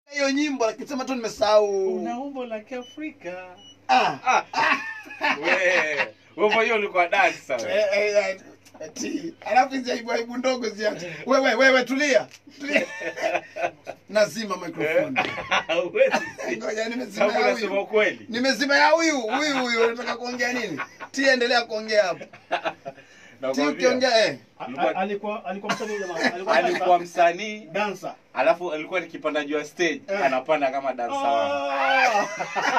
hiyo nyimbo lakini sema tu nimesahau una umbo la kiafrika ah Ah. We, wewe mwenyewe ulikuwa dance sana. Eh, eh, eh, ati alafu hizi aibu aibu ndogo ziache wewe wewe tulia tulia nazima microphone Huwezi. ngoja nimezima Sababu ya unasema huyu ukweli. nimezima ya huyu huyu huyu unataka kuongea nini ti endelea kuongea hapo ti Nakwambia, ukiongea eh A- Alikuwa- a- alikuwa alikuwa msanii jamaa alikuwa alikuwa msanii dancer alafu alikuwa nikipanda juu ya stage Eh. anapanda kama dansa wangu. Ah!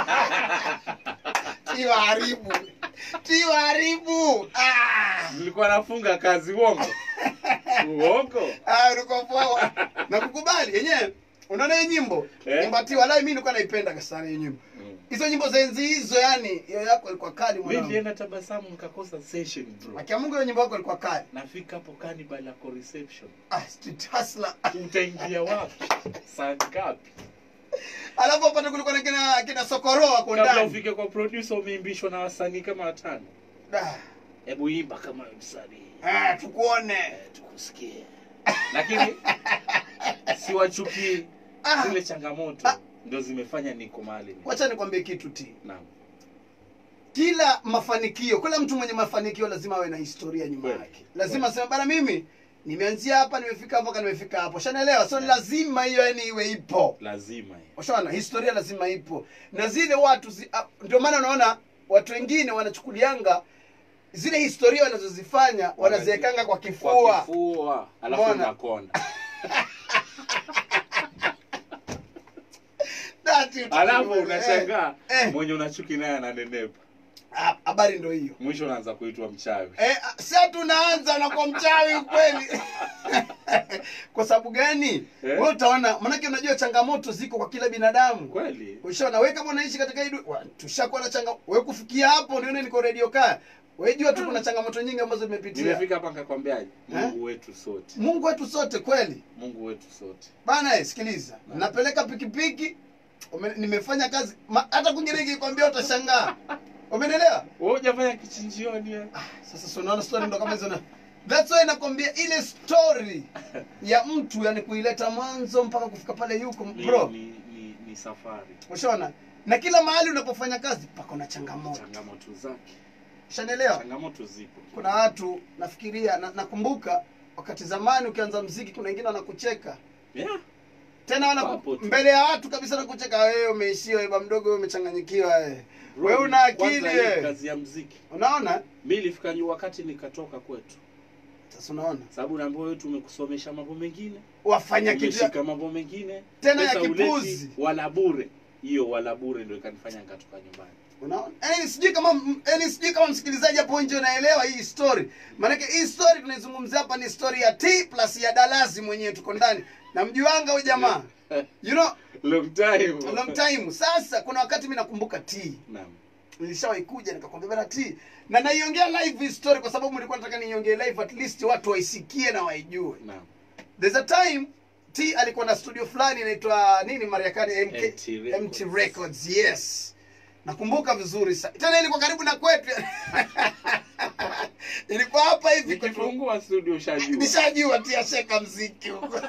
ti waharibu ti waharibu ah nilikuwa nafunga kazi uongo uongo ah ulikuwa poa na kukubali yenyewe unaona hii nyimbo Eh. nyimbo ti walai mimi nilikuwa naipenda sana hiyo nyimbo hizo nyimbo za enzi hizo yani hiyo yako ilikuwa kali mi mwanangu nilienda tabasamu nikakosa session bro akia Mungu hiyo nyimbo yako ilikuwa kali nafika hapo kanibal yako reception ah street hustler utaingia wapi saa ngapi alafu hapa ndio kulikuwa na kina kina sokoro wako kabla ndani ufike kwa producer umeimbishwa na wasanii kama watano Ah, hebu imba kama msanii ah tukuone Eh, tukusikie lakini siwachukii Ah. zile changamoto Ah. ndo zimefanya niko mahali niko. wacha nikwambie kitu ti Naam. kila mafanikio kila mtu mwenye mafanikio lazima awe na historia nyuma Kweli. yake lazima aseme bana mimi nimeanzia hapa nimefika hapo mpaka nimefika hapo shanaelewa so lazima hiyo yani iwe ipo lazima hiyo. ushaona historia lazima ipo na zile watu zi, ah, ndio maana unaona watu wengine wanachukulianga zile historia wanazozifanya wanaziwekanga kwa kifua kwa kifua alafu Umeona? unakonda Dati utakuwa- alafu unashangaa eh. mwenye unachuki naye ananenepa Ah, habari ndo hiyo mwisho unaanza kuitwa mchawi Eh, sa tunaanza na kwa mchawi kweli kwa sababu gani Eh? wewe utaona manake unajua changamoto ziko kwa kila binadamu kweli ushaona wewe kama unaishi katika hii du- wa- tushakuwa na changa wewe kufikia hapo nione niko radio kaya wewe jua tu kuna changamoto nyingi ambazo nimepitia nimefika hapa nikakwambiaje mungu wetu sote mungu wetu sote kweli mungu wetu sote bana eh, sikiliza napeleka pikipiki ume- nimefanya kazi ma- hata kwingine ikikwambia utashangaa umeelewa wewe hujafanya kichinjioni eh? sasa si unaona story ndo kama hizo na that's why nakwambia ile story ya mtu yani kuileta mwanzo mpaka kufika pale yuko ni, bro ni, ni, ni safari ushaona na kila mahali unapofanya kazi pako na changamoto changamoto zake ushanelewa changamoto zipo kuna watu nafikiria na, nakumbuka wakati zamani ukianza mziki kuna wengine wanakucheka yeah. tena wana Wapo tu. mbele ya watu kabisa nakucheka wewe umeishiwa iba mdogo wewe umechanganyikiwa wewe Bro, wewe una akili kwanza hii wewe kazi ya mziki unaona mi ilifika ni wakati nikatoka kwetu sasa unaona sababu naambia wewe tumekusomesha mambo mengine wafanya kitu ya- umeshika mambo mengine Tena ya pesa huleti, kipuzi. wala bure hiyo wala bure ndio ikanifanya nikatoka nyumbani unaona yani sijui kama yani sijui kama msikilizaji hapo nje unaelewa hii story maanake hii story tunaizungumzia hapa ni story ya t plus ya dalasi mwenyewe tuko ndani na mjuanga huyu jamaa you know long time long time sasa kuna wakati mi nakumbuka t naam nilishawahi kuja nikakwambia bana t na naiongea live hii story kwa sababu nilikuwa nataka niiongee live at least watu waisikie na waijue naam there's a time t alikuwa na studio fulani inaitwa nini marekani MK, MT Records. MT Records yes nakumbuka vizuri sa tena ilikuwa karibu na kwetu ilikuwa hapa hivi kwetu. nikifungua studio ushajua nishajua ti asheka mziki huko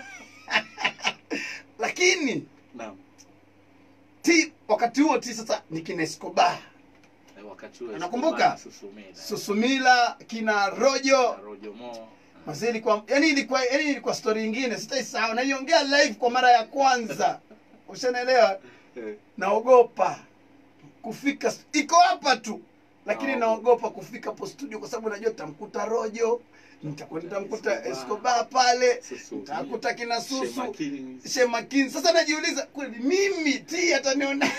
lakini naam ti wakati huo ti sasa ni kina Escobar Eh, wakati huo Unakumbuka? Susumila susumila kina rojo Rojo Mo Mazee ilikuwa yani ilikuwa yani ilikuwa story nyingine sitaisahau naiongea live kwa mara ya kwanza ushanelewa Eh, naogopa kufika iko hapa tu lakini Naogopa. naogopa kufika hapo studio kwa sababu najua nitamkuta rojo nitakuwa nitamkuta Escobar. Escobar pale Susu. nitakuta kina Shema susu Kings. shemakini sasa najiuliza kweli mimi ti ataniona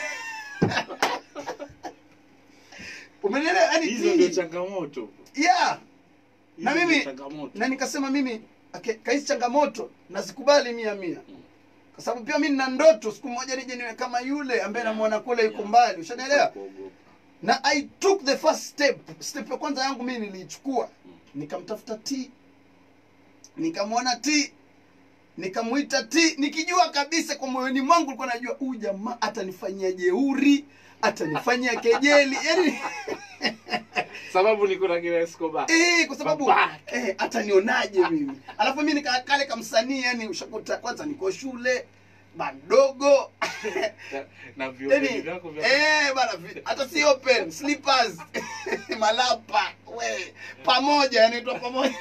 umenelewa yani hizo ndio ti changamoto yeah na Hizo mimi ndio changamoto na nikasema mimi okay, kahizi changamoto nazikubali mia mia kwa sababu pia mi nina ndoto siku moja nije niwe kama yule ambaye namwona kule yuko mbali ushanielewa Kuogopa. na i took the first step step ya kwanza yangu mimi niliichukua nikamtafuta t nikamwona t nikamwita t nikijua kabisa kwa moyoni mwangu ulikuwa najua huyu jamaa atanifanyia jeuri atanifanyia kejeli yani sababu niko na kina Escobar Eh, kwa sababu Babake. eh, atanionaje mimi alafu mi nikakale kamsanii yani ushakuta kwanza niko shule madogo Na- na viopeni yani vyako vya eh bana vi- hata si open slippers malapa we pamoja yanaitwa pamoja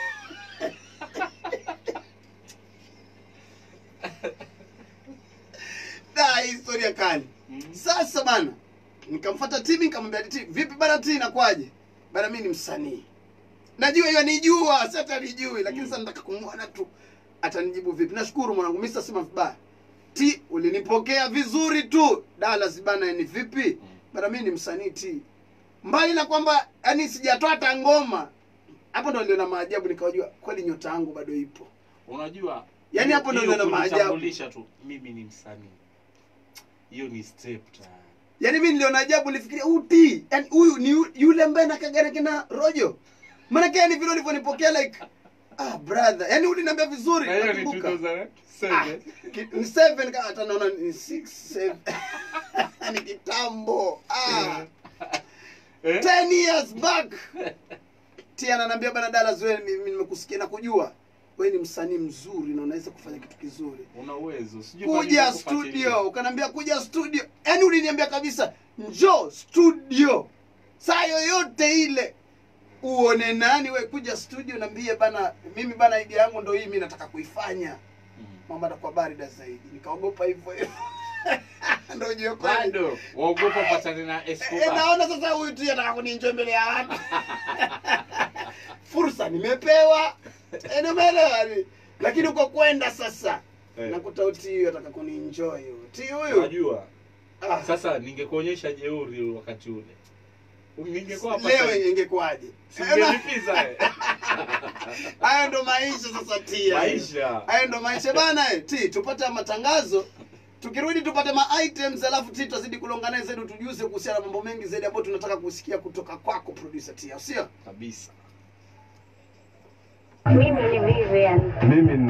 da hii historia kali Mm. sasa bana nikamfuata timi nikamwambia ti vipi bana ti inakwaje bana mimi ni msanii najua hiyo nijua si hata nijui lakini sasa nataka kumwona tu atanijibu vipi nashukuru mwanangu mimi sasema vibaya ti ulinipokea vizuri tu Dallas bana ni vipi bana mimi ni msanii ti mbali na kwamba yani sijatoa hata ngoma hapo ndo niliona maajabu nikawajua kweli nyota yangu bado ipo unajua Yaani hiyo- hapo ndo hiyo neno maajabu. kunitambulisha tu mimi ni msanii hiyo ni step tayari yaani mimi niliona ajabu nilifikiria uti yani huyu ni yu- yule ambaye nakagana kina rojo maanake yani vile ulivyonipokea like ah brother yani uliniambia vizuri na hiyo ni nakumbuka. 2007 Ki- ni seven kama hata naona ni six seven ni kitambo ah Eh? 10 years back tia ananiambia bana Dallas wewe mimi nimekusikia na kujua wewe ni msanii mzuri na unaweza kufanya kitu kizuri una uwezo sijui kwa nini kuja nakufuatilia. studio ukaniambia kuja studio yaani uliniambia kabisa njoo studio saa yoyote ile uone nani we kuja studio naambie bana mimi bana idea yangu ndo hii mi nataka kuifanya Mm. mambo atakuwa barida zaidi nikaogopa hivyo hivyo ndo ujue kweli. bado waogopa patane na Eh, Escobar naona sasa huyu tu ataka kuninjoi mbele ya watu fursa nimepewa Eh, nimeelewa ni- lakini uko kwenda sasa Eh. nakuta uti huyu ataka kuninjoi huyu ti huyu unajua ah, sasa ningekuonyesha jeuri wakati ule ningekuwa hapa leo sasa- ingekuwaje singelipiza eh. hayo ndo maisha sasa tia maisha hayo ndo maisha bana eh, ti tupate matangazo tukirudi tupate ma items alafu ti tutazidi kulongana zaidi tujuze kuhusiana na mambo mengi zaidi ambayo tunataka kusikia kutoka kwako producer tia sio kabisa Mimi ni Vivian. mimi